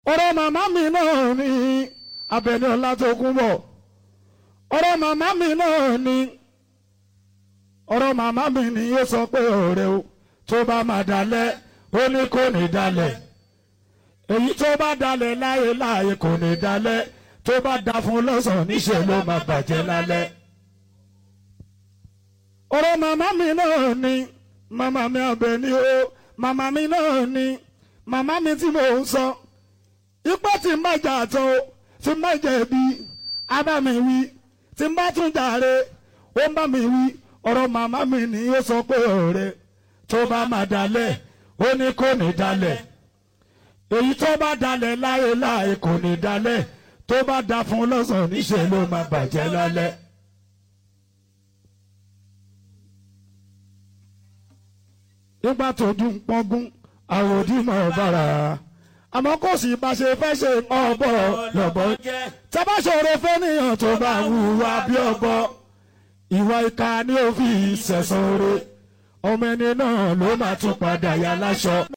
ọ̀rọ̀ màmá mi náà ni Àbẹ̀ní Ọlátòkúnbọ̀ ọ̀rọ̀ màmá mi náà ni ọ̀rọ̀ màmá mi ni yóò sọ pé ọ̀rẹ́ o tó bá máa dalẹ̀ ó ní kò ní dalẹ̀ èyí tó bá dalẹ̀ láyé láyé kò ní dalẹ̀ tó bá da fún lọ́sàn-án níṣẹ́ ló máa bàjẹ́ lálẹ́. ọ̀rọ̀ màmá mi náà ni màmá mi Àbẹ̀ní o màmá mi náà ni màmá mi tí mò ń sọ ipá tí ń bá jà tó tí ń bá jẹ̀bi á bá mi wí tí ń bá tún jàre ó ń bá mi wí ọ̀rọ̀ màmá mi ni ó sọ pé ọ̀rẹ́ tó bá máa dalẹ̀ ó ní kò ní dalẹ̀ èyí tó bá dalẹ̀ láyé láyé kò ní dalẹ̀ tó bá da fún lọ́sàn-án níṣẹ́ ló máa bàjẹ́ lálẹ́. nígbà tó dún pọ́ngún àwòdìmọ̀ bàrà àmọ́ kò sì bá ṣe fẹ́ ṣe ọ̀bọ̀ lọ́bọ̀ tábà ṣòro fẹ́nìyàn tó bá hùwà bí ọ̀bọ ìwà ìka ni ó fi ṣẹ̀san oore ọmọ ẹni náà ló máa tún padà yà láṣọ.